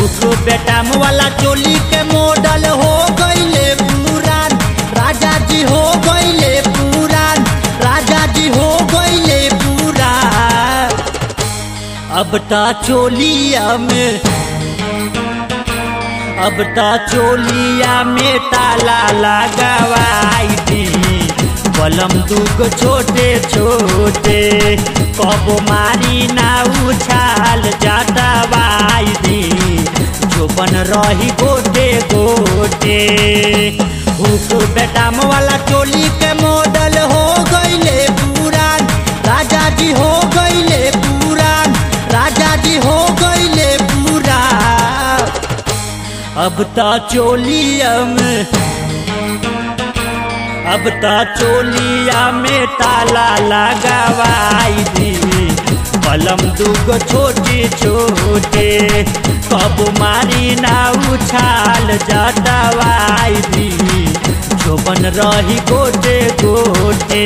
hook बेटाम वाला चोली के मॉडल हो गईले पुरान राजा जी हो गईले पुरान राजा जी हो गईले पुरान अब ता चोलिया में अब ता चोलिया में ताला लगावाई दी बलम दुगो छोटे छोटे कबो मारी ना उछाल जातावाई दी जोबन रही गोटे गोटे हुक बेटाम वाला चोली के मॉडल हो गईले पुरान राजा जी हो गईले पुरान राजा जी हो गईले पुरान अब ता चोलिया में अब ता चोलिया में ताला लगावाई दी पलम दुगो छोटे छोटे कब मारी ना उछाल जटवाई दी जोबन रही गोटे गोटे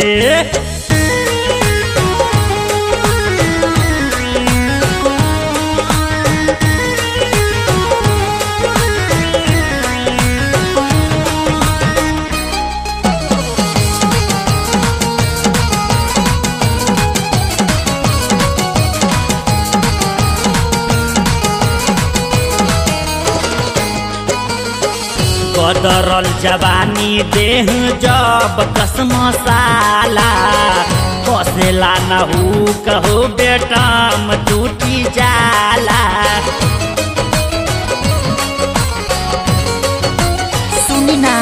कदरल जवानी देह जब कस मसाला कसेला न हु कहो बेटम टूटी जाला सुनी ना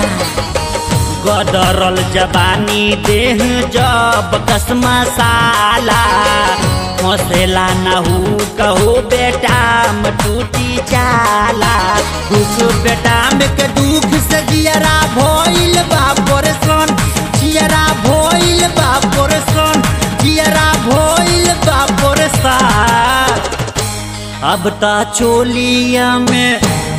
गदरल जवानी देह जब कस मसाला मसेला न हु कहो बेटा म टूटी जाला दुख बेटा में के दुख से जियरा भइल बा परेशान जियरा भइल बा परेशान जियरा भइल बा परेशान अब ता चोलिया में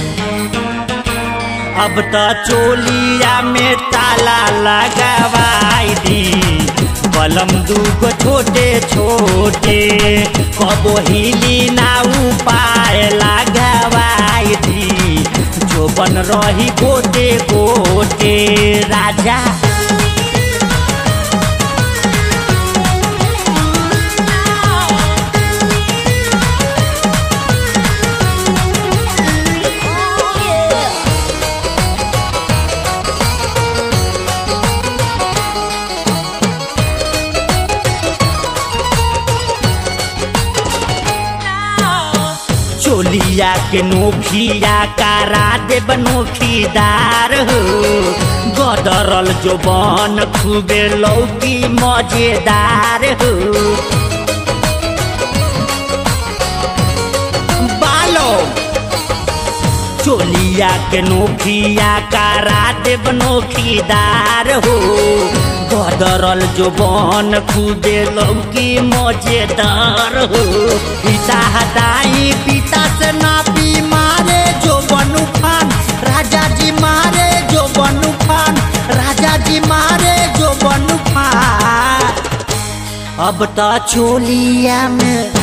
अब ता चोलिया में ताला लगावाई दी बलम दूगो छोटे छोटे कबो हिली ना उपाय लगावाई दी जोबन रही गोटे गोटे राजा चोलिया के नोखिया कारा देब नोखीदार हो गदरल जो बन खूबे लौकी मजेदार हो बालो चोलिया के नोखिया कारा देब नोखीदार हो गदरल जो बन खूबे लौकी मजेदार हो पिता हटाई पिता से नापी मारे जो बनु खान राजा जी मारे जो बनु खान राजा जी मारे जो बनु खान अब ता चोलिया में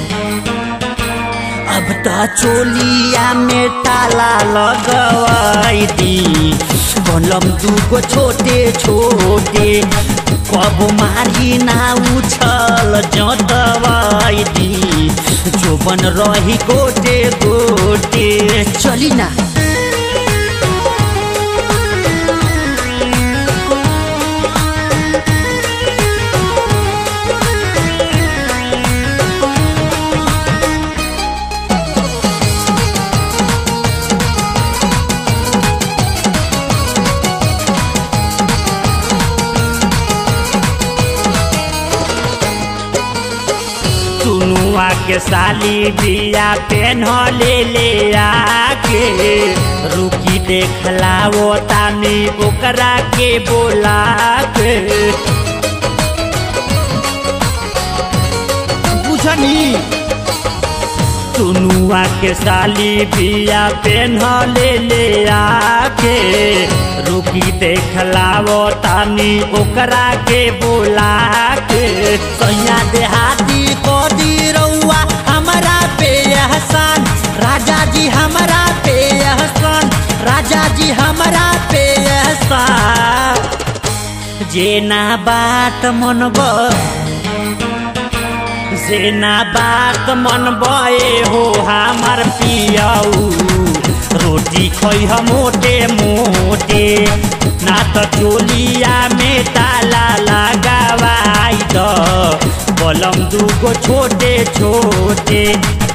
अब ता चोलिया में ताला लगवाई दी बलम दूगो छोटे छोटे कब मारी ना उछल जतवाई दी जोबन रही गोटे गोटे चली ना टुनुआ के साली बिया पेन ले ले आके रुकी देखलाओ तानी ओकरा के बोला के बुझनी टुनुआ के साली बिया पेन ले ले आके रुकी देखलाओ तानी ओकरा के बोला के सैया देहाती को दी रउआ हमारा पे एहसान राजा जी जी हमारा पे एहसान राजा जी हमारा पे एहसान जे ना बात मनब से ना बात मनबे हो हमार पियाऊ रोटी खई हम मोटे मोटे ना तो चोलिया में ताला लगावाई द बलम दूगो छोटे छोटे